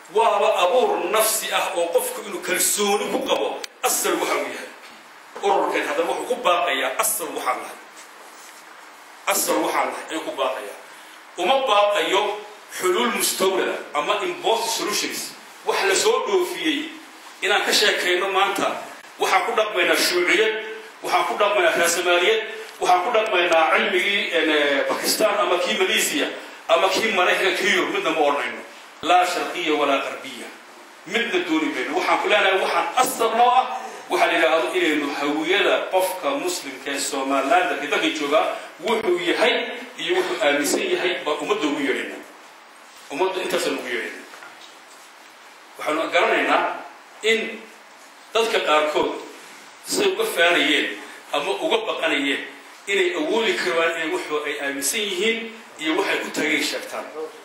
waaba abuur nafsi ah oo qofku inuu kalsooni ku qabo asal waxa uu yahay ururkan haddaba wuxuu ku baaqayaa asal waxaan lahay asal waxaan lahay ayuu ku baaqayaa uma baaqayo xuluul mustawlada ama impost solutions wax la soo dhoofiyey inaan ka sheekayno maanta waxaan ku dhaqmaynaa shuuciyad waxaan ku dhaqmaynaa raasamaaliyad waxaan ku dhaqmaynaa cilmigii bakistan ama kii malaysia ama kii maraykanka kii yurub midna ma odhanayno laa sharqiya walaa qarbiya midna dooni mayno waxaan ku leenahay waxaan asal noo ah waxaa la yidhaahdo inaynu hawiyada qofka muslimka ee somalilaanda dalka joogaa wuxuu yahay iyo wuxuu aaminsan yahay baan ummadda ugu yeedhayna ummadda intaasaan ugu yeedhayna waxaanu garanaynaa in dadka qaarkood siday uga faanayeen ama uga baqanayeen inay awoodi karaan inay wuxuu ay aaminsan yihiin iyo waxay ku tagay sheegtaan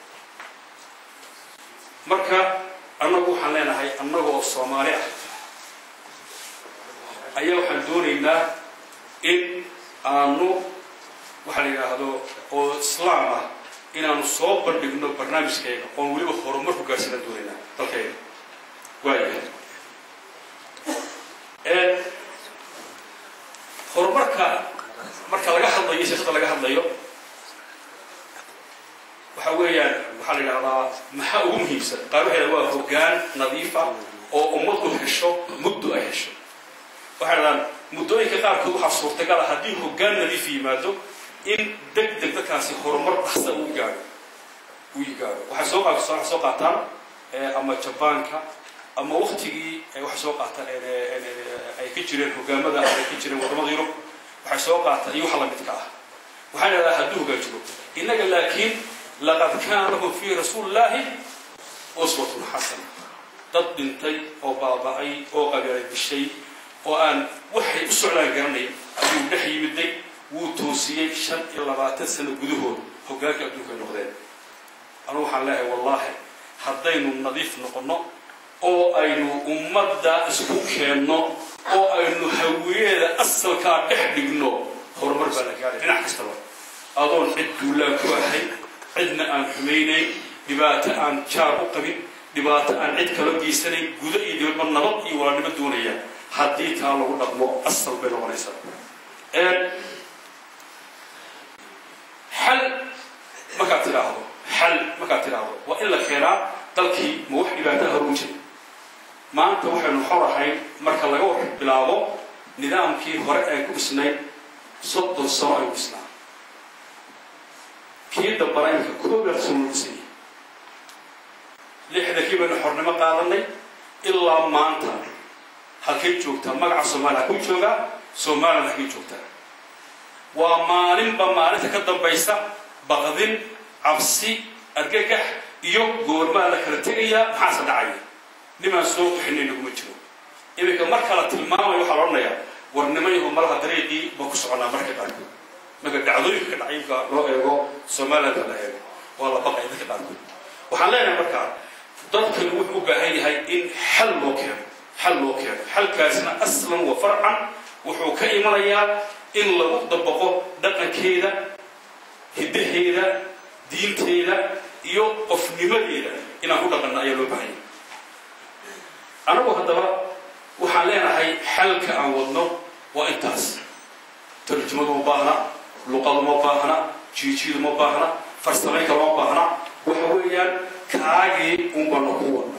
marka annagu waxaan leenahay annaga oo soomaali ah ayaa waxaan doonaynaa in aanu waxaa la yidhaahdo oo islaam ah inaanu soo bandhigno barnaamijkayga oon weliba horumar ku gaarsanaan doonaynaa dalkayga waayahay horumarka marka laga hadlayo siyaasadda laga hadlayo waxa weeyaan waxaa la yidhahdaa maxaa ugu muhiimsan qaar waxay waa hoggaan nadiif ah oo ummaddu hesho muddo ay hesho waxay dhahdaan muddooyinka qaarkood waxaa suurtagal ah haddii hoggaan nadiif yimaado in deg deg dadkaasi horumar dhaqsa uu gaadho uu gaadho waxay soo waxay soo qaataan ama jabaanka ama waktigii waxay soo qaataan ay ka jireen hogaamada ay ka jireen wadamada yurub waxay soo qaataan iyo waxa lamidka ah waxay dhahdaa hadduu hoggaan jiro innaga laakiin laqad kaana lahum fii rasuulillaahi uswatun xasana dad dhintay oo baaba'ay oo qabeelay bishay oo aan waxay u socdaan garanay ayuu dhex yimiday wuu toosiyey shan iyo labaatan sano gudahood hoggaanka adduunka ay noqdeen anu waxaan leeyahay wallaahi haddaynu nadiif noqonno oo aynu ummadda isku keenno oo aynu hawiyeeda asalkaa dhex dhigno horumar baa la gaaray dhinac kastaba adoon cid duulaan ku ahay cidna aan xumaynayn dhibaato aan jaar u qabin dhibaato aan cid kala geysanayn gudo iyo dibadba nabad iyo walaalnimo doonaya haddii taa lagu dhaqmo asal bay noqonaysaa xal markaad tidhaahdo xal markaad tidhaahdo waa in la keenaa dalkii ma wax dhibaato haruun jira maanta waxaynu xor ahayn marka laga war bilaabo nidaamkii hore ay ku dhisnayd soddon sano ay ku dhisnaa kii dambana imika koobaad sano dhisay lixdankii baynu xornimo qaadanay ilaa maanta halkay joogtaa magaca soomaaliya halkuu joogaa somalilan halkay joogtaa waa maalinba maalinta ka dambaysa baqdin cabsi argagax iyo goormaa la kala tegayaa maxaase dhacaya nimaan soo bixinay naguma jiro iminka marka la tilmaamayo waxaa la odhanayaa warnimayahu malaha dariiqii baa ku soconaa marka qaarkood marka dhacdooyinka ka dhacay imka loo eego somalilandka la eego waa la baqaya dadka qaarkood waxaan leenahay markaa dadkan wuxuu u baahan yahay in xal loo keeno xal loo keeno xalkaasna aslan wa farcan wuxuu ka imanayaa in lagu dabaqo dhaqankeeda hiddaheeda diinteeda iyo qofnimadeeda inaan ku dhaqanno ayaa loo baahanya anagu haddaba waxaan leenahay xalka aan wadno waa intaas tarjumadu ma baahna luqadu ma baahna jiijiidu ma baahna farsamaynka ma baahna waxa weeyaan kaagii unbanu ku wadna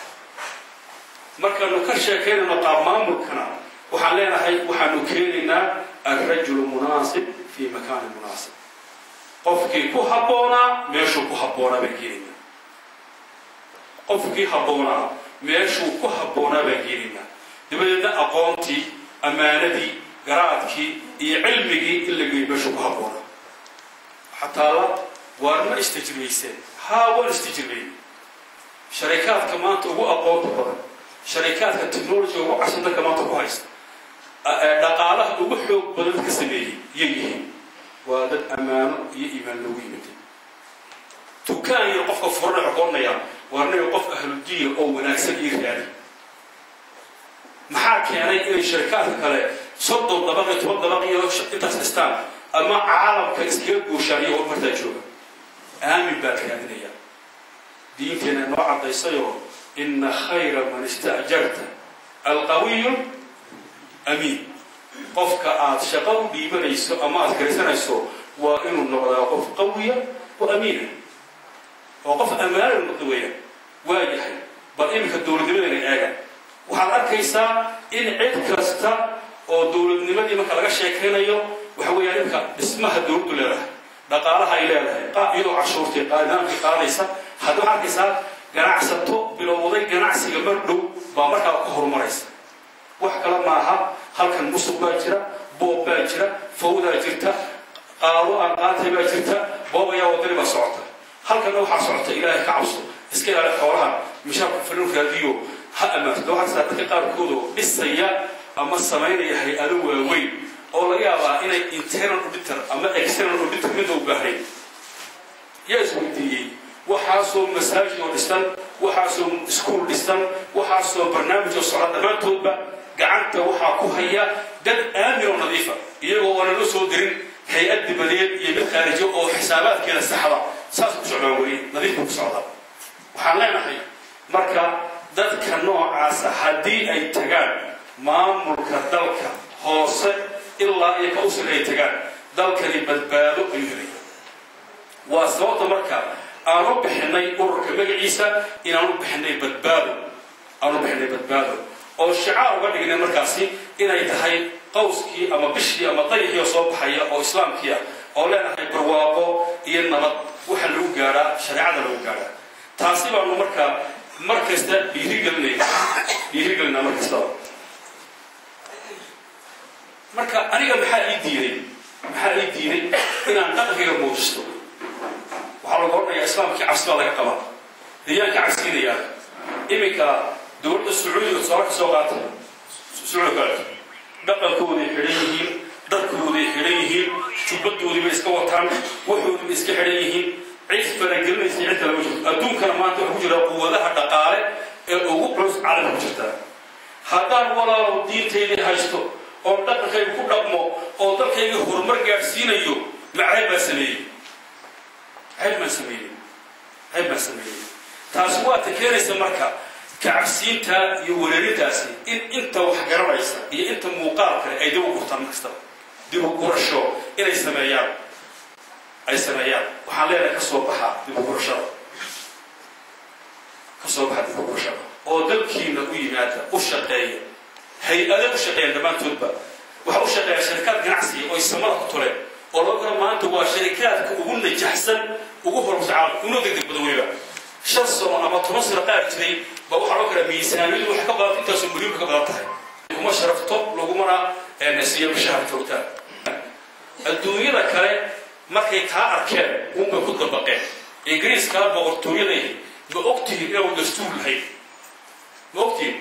markaanu ka sheekaynayno qaab maamulkana waxaan leenahay waxaanu keenaynaa alrajulu munaasib fii makaani munaasib qofkii ku habboonaa meeshuu ku habboonaa baan keenaynaa qofkii habboonaa meeshuu ku habboonaa baan keenaynaa dabadeedna aqoontii ammaanadii garaadkii iyo cilmigii in la geeyo meeshuu ku habboonaa xataala waar ma istijribayseen haa waan istijribayn sharikaadka maanta ugu aqoonta badan sharikaadka technology ugu cashan dalka maanta ku haysta dhaqaalaha ugu xoog badan ka sameeyey yay yihiin waa dad ammaano iyo iimaan loogu yimiday dukaan yar qofka furana xoqoonaya waa naga qof ahludiin oo wanaagsan ii raadi maxaa keenay inay sharikaadka kale soddon dabaq iyo toban dabaq iyo intaas dhistaan ama caalamka iskaga gooshaan iyo horumartaa jooga aamin baad raadinaya diinteena noo caddaysayoo ina khayra man istaajarta alqawiyu amiin qofka aad shaqo u dhiibanayso ama aad karaysanayso waa inuu noqdaa qof qawiya oo amiina oo qof ammaana noqda weeyaan waa yahay bal iminka dowladnimadayna eega waxaad arkaysaa in cid kasta oo dowladnimadii marka laga sheekaynayo waxa weeyaan imka dhismaha dowladdu leedahay dhaqaalaha ay leedahay iyadoo cashuurtay nidaamkii qaadaysa hadda waxaad arkaysaa ganacsato bilowday ganacsiga mar dhow baa markaa ka horumaraysa wax kale maaha halkan musuq baa jira boob baa jira fawdaa jirta qaado aan qaatay baa jirta boob ayaa wadani baa socota halkanna waxaa socota ilaahay ka cabso iska ilaali xoolaha mishaarka falin raadiyo ha ammaanto waxaa jirtaa dadka qaarkoodoo dhisaya ama samaynaya hay-ado waaweyn oo laga yaabaa inay internal auditor ama external auditor midda u baahnayn yaa isweydiiyey waxaasoo masaajid oo dhisan waxaasoo iskuol dhisan waxaasoo barnaamij oo socda dhammaantoodba gacanta waxaa ku haya dad aamin oo nadiifa iyagoo aanan u soo dirin hay-ad dibadeed iyo mid khaarijo oo xisaabaadkeeda saxda saas ku socdaan weli nadiif buu ku socdaa waxaan leenahay marka dadka noocaasa haddii ay tagaan maamulka dalka hoose ilaa iyo ka usil ay tagaan dalkani badbaado ayuu helaya waa sababta marka aan u bixinay ururka magaciisa inaan u bixinay badbaado aan u bixinay badbaado oo shicaar uga dhignay markaasi inay tahay qawskii ama bishii ama dayixii oo soo baxaya oo islaamkiia oo leenahay barwaaqo iyo nabad waxa lagu gaadhaa shareecada lagu gaadhaa taasi baanu markaa mar kasta dhiirigelinayna dhiirigelinaa mar kastaba marka aniga maxaa ii diiday maxaa ii diiday inaan dhaqankayga muujisto waxaa lagu odhanayaa islaamkii cabsi baa laga qabaa deeyaanka cabsiinayaa iminka dowladda sacuudiga tusaale ka soo qaata sacuudi kale dhaqankooday xidhan yihiin dharkooday xidhan yihiin jubbadoodii bay iska wataan waxoodii bay iska xidhan yihiin cid faragelinaysa cid kale ma jirto adduunkana maanta waxaa ku jira quwadaha dhaqaale ee ugu culus caalamka ku jirta haddaan walaalow diintaydii haysto oo dhaqankayga ku dhaqmo oo dalkayga horumar gaadhsiinayo macayb baa sameeyey cayb baan sameeyey cayb baan sameeyey taasi waa ta keenaysa marka kacabsiinta iyo wereerintaasi in inta wax garanaysa iyo inta muuqaal kale ay dib u gurtaan markastaba dib u gurasho inay sameeyaan ay sameeyaan waxaan leenahay ka soo baxa dib u gurashada ka soo baxa dib u gurashada oo dalkiina u yimaada u shaqeeya hay-ado u shaqeeyaan dhammaantoodba waxa u shaqeeya sharikaad ganacsiga oo samada ku tuleen oo loo kala maanta waa sharikaadka ugu najaxsan ugu horumarsan caalamka una degdeg badan weliba shan sano ama toban sano qaar jiray ba waxaa loo kala miisaaniyadu waxay ka badan intaasoo milyoonka ka badan tahay kuma sharafto lagumana siiyo bishahar joogtaa adduunyada kale markay taa arkeen unbay ku dabaqeen ingiriiskaa boqortooyaday ma ogtihiin inaanu dastuur lahayn ma ogtihiin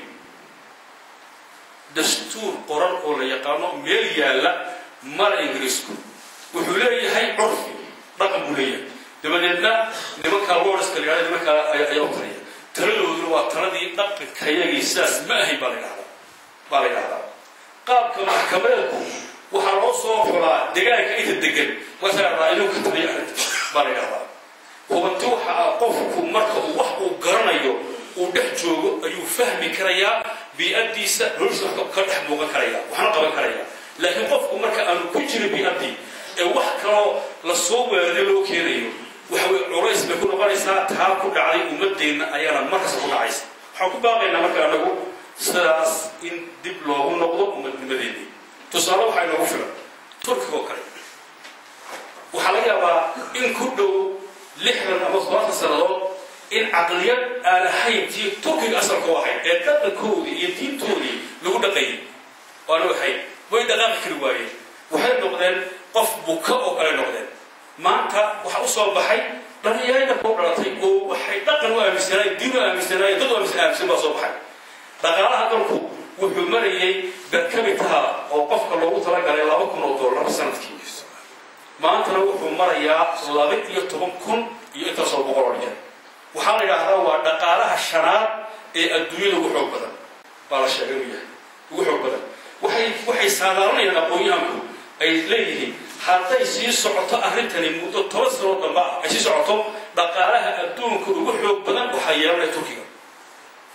dastuur qoran oo la yaqaano meel yaalla mala ingiriisku wuxuu leeyahay curfi dhaqan buu leeyahay dabadeedna nimankaa lordska la yidhahda nimankaa ayaa u taliya taladooduna waa taladii dhaqankayagii sidaas ma ahayn baa la yidhahdaa baa la yidhahdaa qaabka maxkamadeedku waxaa loo soo xulaa degaanka inta degan markaa inuu ka taliya arrinta baa la yidhahdaa hubanti waxa ah qofku marka uu wax uu garanayo uu dhex joogo ayuu fahmi karayaa bii'addiisa nolosha wax ka dhex muuqan karaya waxna qaban karaya laakiin qofku marka aanu ku jirin bii'addii ee wax kaloo lasoo weeraray loo keenayo waxa weye culays bay ku noqonaysaa taa ku dhacday ummadeenna ayaana markasta ku dhacaysa waxaan ku baaqaynaa marka anagu sidaas in dib loogu noqdo ummadnimadeennii tusaale waxaa inoogu filan turkiga oo kale waxaa laga yaabaa in ku dhow lixdan ama todobaatan sannadood in caqliyad aan ahayn tii turkiga asalka u ahayd ee dhaqankoodii iyo diintoodii lagu dhaqayay waanu ahayn way dhaqaaqi kari waayeen waxay noqdeen qof buka oo kale noqdeen maanta waxa u soo baxay dhalinyarada koo dhalatay oo waxay dhaqan u aaminsanaayeen diin u aaminsanaayeen dad u aaminsan aaminsan baa soo baxay dhaqaalaha dalku wuxuu marayay berkabitaha oo qofka loogu talagalay laba kun oo dollar sanadkii maantana wuxuu marayaa laba iyo toban kun iyo intaasoo boqol oo jeer waxaa la yidhaahdaa waa dhaqaalaha shanaad ee adduunyada ugu xoog badan baa la sheegay inuu yahay ugu xoog badan waxay waxay saadaalanayaan aqoon-yahanku ay leeyihiin hadday sii socoto arrintani muddo toban sanoo damba ah ay sii socoto dhaqaalaha adduunka ugu xoog badan waxaa yeelanaya turkiga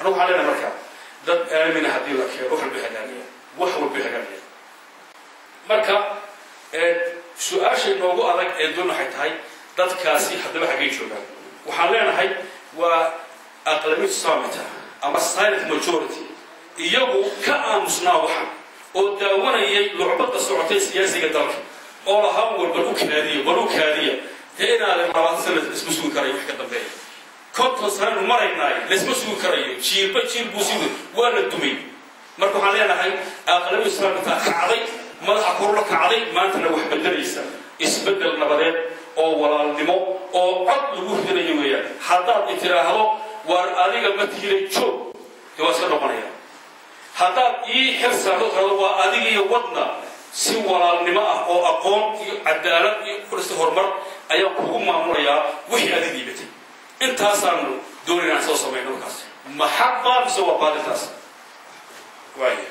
anagu waxaan leenahay marka dad aamina haddii la keeno wax walba hagaagaya wax walba hagaagaya marka su-aasha inoogu adag ee doon waxay tahay dadkaasi haddaba xaggay joogaan waxaan leenahay waa aqlabiyad samita ama silent majority iyagu ka aamusnaa waxan oo daawanayay lucbadda socotay siyaasiga dalka oo lahaa war bal u kaadiya bal u kaadiya dee inaadan labaatan sana isma sugi karayo wax ka dambeeya konton sananu maraynaay laisma sugi karayo jiilba jiil buu sii waa la dumay marka waxaan leenahay aqlabiyad samita kacday madaxa korula kacday maantana wax bedelaysa isbedel nabadeed oo walaalnimo oo cod lagu ridanayo weeyaan haddaad itiraahdo war adiga ma tiilay joog dee waa iska noqonaya haddaad ii xir saarto tirahdo waa adiga iyo wadna si walaalnimo ah oo aqoon iyo cadaalad iyo kudhista horumar ayaan kugu maamulayaa wixii adig dhiibatay intaasaanu doonay inaan soo samayno markaas maxaba mise waa baadintaas waaya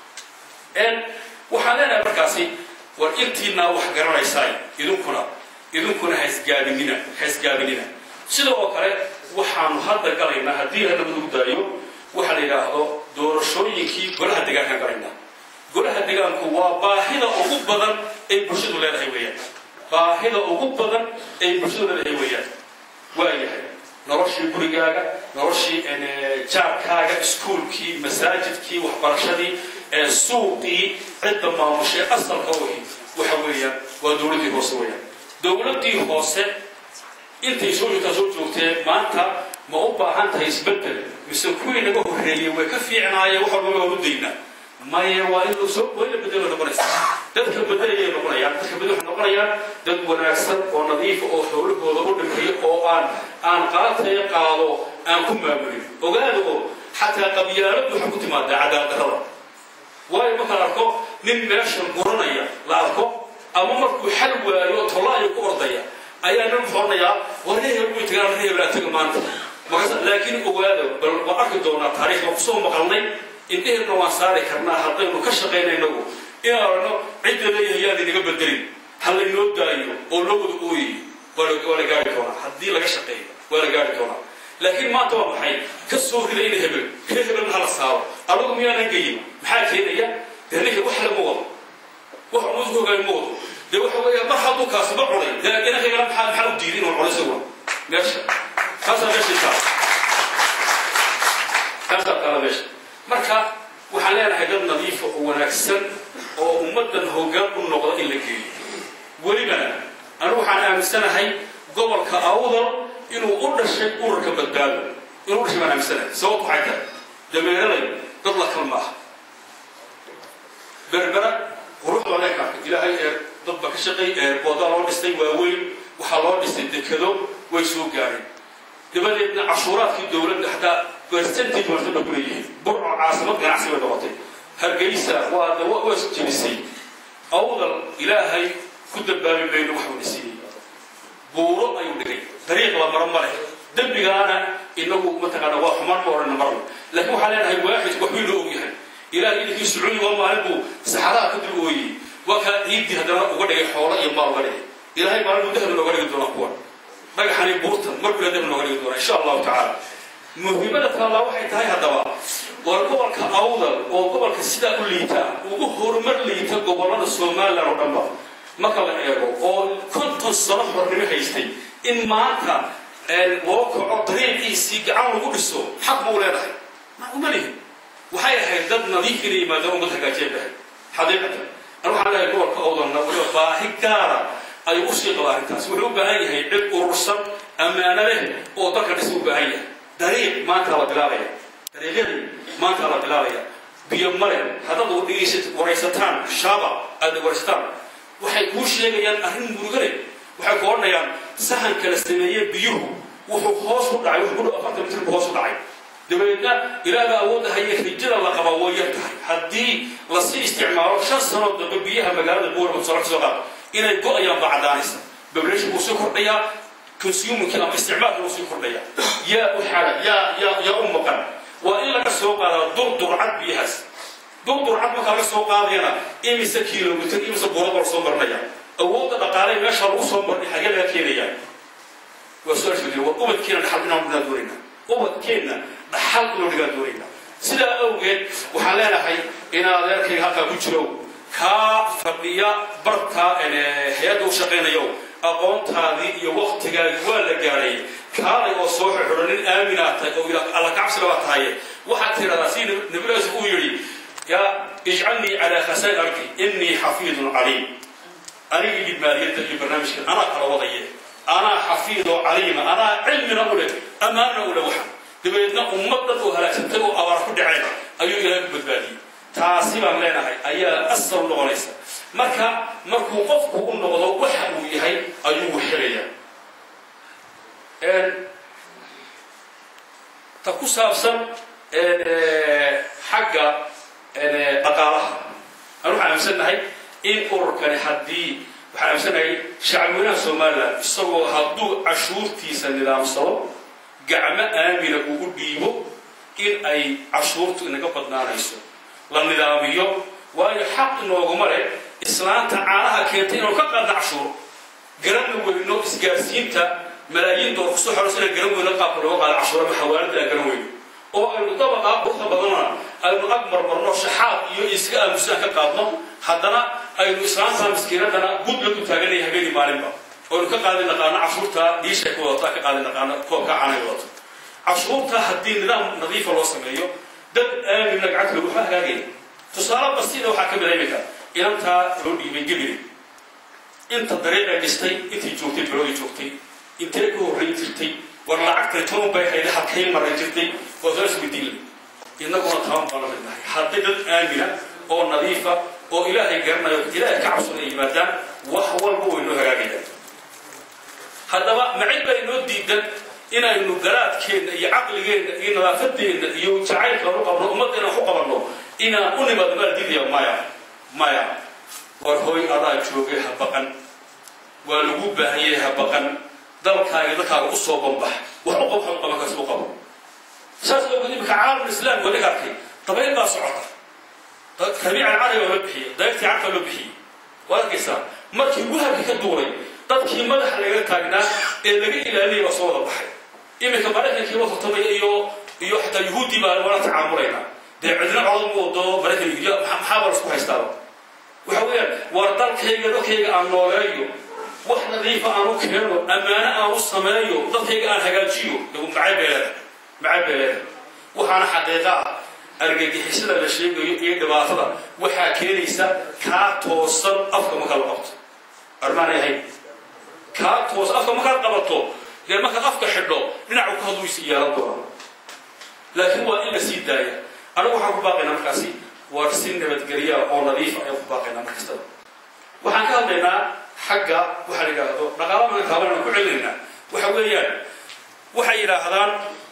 waxaan leenahay markaasi war intiinaa wax garanaysaay idinkuna idinkuna haisgaabinina haisgaabinina sida oo kale waxaanu hadda galaynaa haddii hadda lagu daayo waxaa la yidhaahdo doorashooyinkii golaha degaankaan galaynaa golaha degaanku waa baahida ugu badan ay bulshadu leedahay weeyaan baahida ugu badan ay bulshadu leedahay weeyaan waayahay noloshii gurigaaga noloshii jaarkaaga iskuulkii masaajidkii waxbarashadii suuqii cidda maamushay asalka ohi waxa weeyaan waa dowladdii hoose weeyaan dowladdii hoose intay soo joogtaa soo joogtee maanta ma u baahan tahay isbeddel mise kuwii naga horreeyey way ka fiicnaayeen wax walba waa u daynaa maya waa in soo waa in la bedelo noqonaysa dadka bedelayay noqonayaan dadka bedel waxay noqonayaan dad wanaagsan oo nadiifa oo howlahooda u dhimriyo oo aan aan qaataya qaado aan ku maamulin ogaada oo xataa qabyaaladu waxay ku timaadaa cadaaldarrada waayo markaan arko nin meeshan guranaya la arko ama markuu xal waayo tolaayo ku ordaya ayaa nin xornayaa war reehel way tagaan reehel laa taga maanta markaas laakiin ogaada bal waa arki doonaa taariikhda kusoo maqalnay indheheenna waan saari karnaa haddaynu ka shaqayna inagu inaan aragno cidda leeyahay yaan inaga bedelin ha laynoo daayo oo loo wada ooyay waa la gaari doonaa haddii laga shaqeeyo waa la gaari doonaa laakiin maanta waa maxay ka soo rida ina hebel ree hebelna hala saaro anagu miyaanan geyin maxaa keenaya dee ninka wax lama wado wax unuusku hogaay ma wado dee waxa weeya mar hadduu kaasi ma cunay dee inankagala maxaa maxaa u diiday inuu cunay isaguna meesha kaasaa meesha taa kaasaa taala meesha marka waxaan leenahay dad nadiifa oo wanaagsan oo ummaddan hoggaan u noqda in la geeyo welibana anigu waxaan aaminsanahay gobolka awdal inuu u dhashay ururka badbaado inuu u dhashay baan aaminsanahay sababtu waxay tahay dameeraday dad la kal maaha berbera quruxda leeka ilaahay ee dad ba ka shaqay ee booda loo dhistay waaweyn waxaa loo dhistay dekado way soo gaareen dabadeedna cashuuraadkii dowladda xataa percentage marta ba kuleeyihiin burco caasimad ganacsi bay noqotay hargeysa waa de waa isjebisay awdal ilaahay ku dambaabi mayno waxuu dhisiiyey buuro ayuu dhigay dariiq la maro ma leh dembigaana inagu mataqaana waa xumaan ma odhana marna laakiin waxaan leenahay waaxid waxbay loo ogyahay ilahay idinkii sacuudi waa maalin buu saxaraha ka dul ooyey waa kaa ciiddii haddana uga dhigay xoolo iyo maal uga dhigay ilahay maalin buu dahab nooga dhigi doonaa kuwan dhagaxani buurtan markuu dahab nooga dhigi doonaa insha allahu tacaala muhiimada taallaa waxay tahay haddaba war gobolka awdal oo gobolka sidaa u liita ugu horumar liita gobollada somalilan oo dhanba marka la eego oo konton sano hornimo haystay in maanta loo kaco dariiqiisii gacan lagu dhiso xaq ma u leedahay ma uma lihin waxay ahayd dad nadiif inay yimaadaan ummad hagaajeen bahay xaqiiqatan an waxaan leeyahay gobolka awdalna waliba baahi gaara ayuu usii qaba arrintaas wuxuu u baahan yahay cid urursan ammaano leh oo dalka dhisa u baahan yahay dariiq maanta la bilaabaya dariiqyadii maanta la bilaabaya biyo male haddaad dhegeysa waraysataan shaaba aad waraysataan waxay kuu sheegayaan arrin murugale waxay ku odhanayaan sahanka la sameeyey biyuhu wuxuu hoos u dhacay wuxuu ku dhow afartan mitir buu hoos u dhacay dabeedna ilaaga awoodda haye rijada la qaba way yar tahay haddii lasii isticmaalo shan sanoo dambe biyaha magaalada buurama soo soo qaad inay go-ayaan baa caddaanaysa bableesha wuu sii kordhayaa consumerkii ama isticmaalka wuu sii kordhayaa yaa u xala yaa yaa yaa u maqan waa in laga soo qaadaa durdurcad biyahaas durdurcad markaa laga soo qaadayana imise kilomitr imise buurada la soo marinaya awoodda dhaqaalay meesha lagu soo marnay xagee laga keenayaa waa su-aasha jira waa ubadkeena dhaxal inaan doonaynaa ubadkeenna dhaxal inuu dhigaan doonayna sidaa awgeed waxaan leenahay inaan adeerkayga halkaa ku jiro kaa fadhiya barka hay-adda u shaqaynayo aqoontaadii iyo waktigaagi waa la gaadhay kaalay oo soo xidho nin aaminaa tahay oo alla kacabsiga baa tahaye waxaad tidhahdaa si nabilaas uu yidhi yaa ijcalnii calaa khasaa'ir ardi innii xafiidun caliim anigii dhibmaadiyadda iyo barnaamijkan anaa kala wadaye anaa xafiidoo caliima anaa cilmina u leh ammaanna u leh waxan dabeedna ummad dad oo halaagsantay oo abaar ku dhaceen ayuu ilaahay ku badbaadiyey taasi baan leenahay ayaa asal u noqonaysa marka markuu qofku u noqdo waxa uu yahay ayuu xelayaa ta ku saabsan xagga dhaqaalaha anu waxaan aaminsannahay in ururkani haddii waxaan aaminsannahay shacabweynaha somalilan isagoo hadduu cashuurtiisa nidaamsado gacmo aamina uu u dhiibo in ay cashuurtu inaga badnaanayso la nidaamiyo waayo xaq inooguma leh islaanta caanaha keentay inuu ka qaadna cashuur garanna weyno isgaarsiinta malaayiin door kusoo xorayso inaan garan weyno qaabka looga qaado cashuura ama xawaalada aan garan weyno oo aynu dabaqaa quruxda badanna aynu ag marmarno shaxaad iyo iska aamusaan ka qaadno haddana aynu islaanta miskiinadana gud la dultaaganaya habeeni maalinba oynu ka qaadi naqaano cashuurta diishay ku wadato ka qaadi naqaano koobka caanay wadato cashuurta haddii nidaam nadiifa loo sameeyo dad aamina gacanta lagu hagaagaya tusaale basiida waxaa ka bilaymika inantaa loo dhiibay gebiri inta dariiqay dhistay intii joogtay bilowday joogtay intee ka horrayn jirtay war lacagtay toban bay hayda halkay maray jirtay waa soo isweydiin innaguna taban baan la midnahay hadday dad aamina oo nadiifa oo ilaahay garanayo ilaahay ka cabsan ay yimaadaan wax walba way noo hagaagayaan haddaba macid baa inoo diidan inaynu garaadkeenna iyo caqligeenna iyo nadaafadeenna iyo jacaylka u qabno ummaddeena wax u qabanno inaan u nimaadno maa diidaya maya maya war hooy adaa joogay ha baqan waa lagu baahan yahay ha baqan dalkaaga dadkaaga u soo banbax wax u qabo waxaad qaban karta u qabo saas awgeed imika caalamul islaam waa laga arkay dabayl baa socota rabiica alcarabi waa loo bixiyey dayrtii carka loo bixiyey waad arkaysaa markii wahabka ka duulay dadkii madaxa laga taagnaa ee laga ilaalinaya baa soo wada baxay iminka maraykankii la tartamaya iyo iyo xataa yuhuuddii baa wala tacaamulaynaa dee cidna codod mu wado maraykan yuhuudiya maxaa baa lasku haystaaba waxa weeyaan war dalkayga dalkayga aan nooleeyo wax nadiifa aan u keeno ammaano aan u sameeyo dadkayga aan hagaajiyo dagu macay beeleeda macay beeleeda waxaana xaqiiqa ah argagixisada la sheegayo iyo dhibaatada waxaa keenaysa kaa toosan afka marka la qabto armaanay ahayn kaa toos afka markaad qabato dee markaad afka xidho dhinacu ka haduysi yeelan doona laakiin waa in la sii daaya anigu waxaan ku baaqaynaa markaasi war si nabadgelya oo nadiifa ayaan ku baaqaynaa mar kastaba waxaan ka hadlaynaa xagga waxaa la yidhaahdo dhaqaala maan taabanaan ku celinaynaa waxa weeyaan waxay yidhaahdaan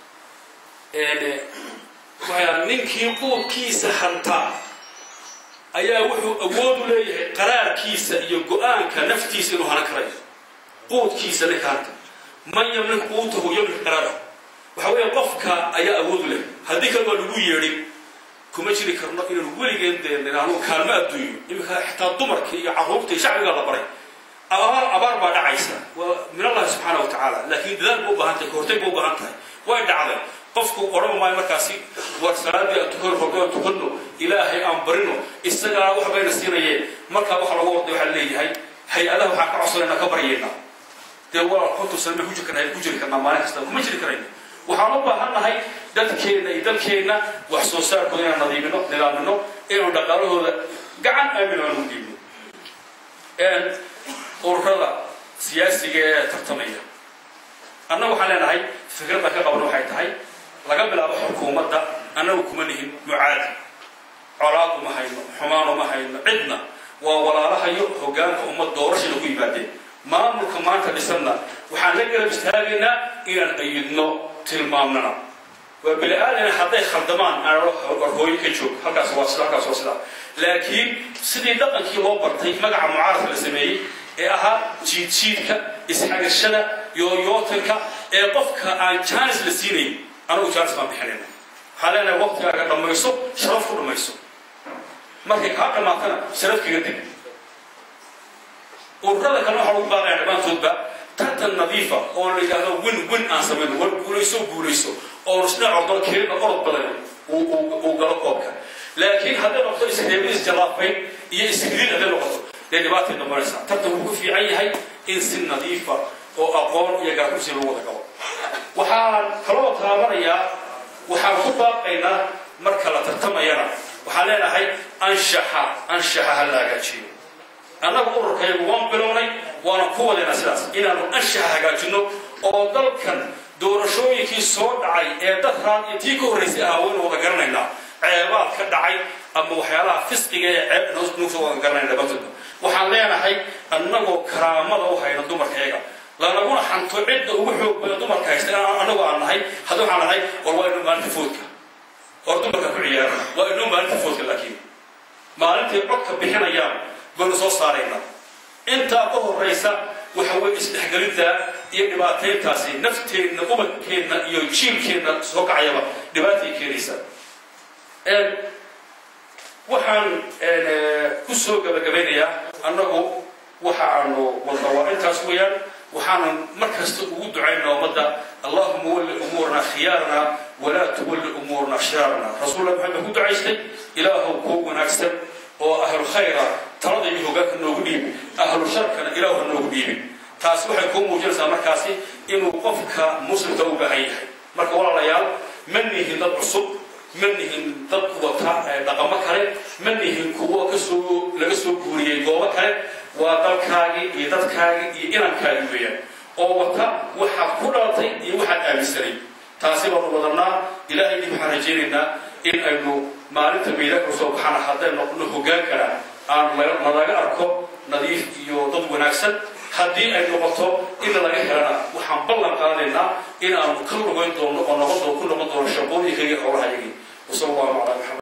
waxay ninkii quudkiisa hantaa ayaa wuxuu awood u leeyahay qaraarkiisa iyo go-aanka naftiisa inuu hanan karayo quudkiisa ninka hanta man yamlik quutahu yamlik qaraarahu waxa weeya qofka ayaa awood u leh haddii kale waa lagu yeedhin kuma jiri karno inaynu weligeen dee nidhaahno kaalmo adduunyo iminka xitaa dumarka iyo carruurta iyo shacbigaa la baray abaar abaar baa dhacaysa waa min allahi subxaana wa tacaala laakiin dadaal ba u baahan tahay kahortay ba u baahan tahay way dhacday qofku odhan maayo markaasi war salaadii aan tukan horgoon tukanno ilaahay aan barino isagaa wax bayna siinayeen markaa waxa lagu orday waxaa leeyahay hay-adaha waxaan ka codsanayna ka baryaynaa dee waa konton sano ma ku jiri karnaa ku jiri karnaa maalin kasta kuma jiri karayno waxaan u baahan nahay dadkeenna iyo dalkeenna wax soo saarkooda inaan nadiimino nidaamino inaynu dhaqaalahooda gacan aamino aan ugu dhiibno ururada siyaasiga ee tartamaya annaga waxaan leenahay fikradda ka qaban waxay tahay laga bilaabo xukuumadda annagu kuma nihin mucaadi colaad uma hayno xumaan uma hayno cidna waa walaalahayo hoggaanka ummad doorashada ku yimaadeen maamulka maanta dhisanna waxaan la garab istaagaynaa inaan ayidno tilmaamnana waa bini aadana hadday khaldamaan aanhooyo ka joog halkaas waa sida halkaas waa sida laakiin sidii dhaqankii loo bartay magaca mucaaradka la sameeyey ee ahaa jiidjiidka isxagashada yooyootanka ee qofka aan jaanis la siinayn anagu jaanis baan bixinayna waxaan leenahay waqtigaaga dhammayso sharaf ku dhammayso markay kaa dhammaatana sharafkiga dib ururada kale waxaa lagu baaqaya dhammaantoodba tartan nadiifa oo la yidhaahdo win win aan samayno war guulayso guulayso oo isdhinaco dalkeena orod badan uu galo koobka laakiin hadday noqoto isreebid isjalaafayn iyo isridid hadday noqoto dee dhibaatay noqonaysaa tartan wuxuu ku fiican yahay in si nadiifa oo aqoon iyo gaarkursi lagu wada galo waxaan kaloo taabanayaa waxaan ku baaqaynaa marka la tartamayana waxaan leenahay anshaxa anshaxa ha la hagaajiyo annaga ururkaygu waan bilownay waana ku wadaynaa sidaas inaanu anshaxa hagaajinno oo dalkan doorashooyinkii soo dhacay ee dadraan iyo tii ka horraysay ah waynu wada garanaynaa ceebaad ka dhacay ama waxyaalaha fisqiga ee ceeb nuusoo wada garanayna batulka waxaan leenahay annagoo karaamada u hayna dumarkayaga lanaguna xanto cidda ugu xoog badan dumarka haysta annagoo aan nahay hadda waxaan nahay war waa inuu maalinta foodka war dumarka ku ciyaara waa inuu maalinta foodka laakiin maalintay codka bixinayaan baynu soo saaraynaa intaa ka horraysa waxa weye isdhexgelinta iyo dhibaatayntaasi nafteenna ubadkeenna iyo jiilkeenna soo kacayaba dhibaatay keenaysa waxaan ku soo gabagabaynayaa annagu waxa aanu wadna waa intaas weeyaan waxaanu mar kasta ugu ducaynaa ummadda allahuma walli umuurna khiyaarna walaa tuwalli umuurna shiraarna rasuullah maxamed ku ducaystay ilaahow koo wanaagsan oo ahlu khayra talada iyo hogaanka noogu dhiibi ahlu sharkana ilaahu ha noogu dhiibin taasi waxay kuu muujinaysaa markaasi inuu qofka muslimka u baahan yahay marka walaalayaal ma nihin dad cusub ma nihin dad wata dhaqamo kale ma nihin kuwo kasoo laga soo guuriyey goobo kale waa dalkaagii iyo dadkaagii iyo inankaagii weeyaan oo wata waxaad ku dhalatay iyo waxaad aaminsanay taasi baanu wadanaa ilaahayni waxaan rajaynaynaa in aynu maalinta meydaka usoo baxana hadday noqno hogaankana aan nalaga arko nadiif iyo dad wanaagsan haddii ay noqoto in laga helana waxaan ballan qaadaynaa in aanu ka lugayn doono oo noqon ku noqon doono shaqooyinkayga howlahayagii wasal allahu calaa maxamed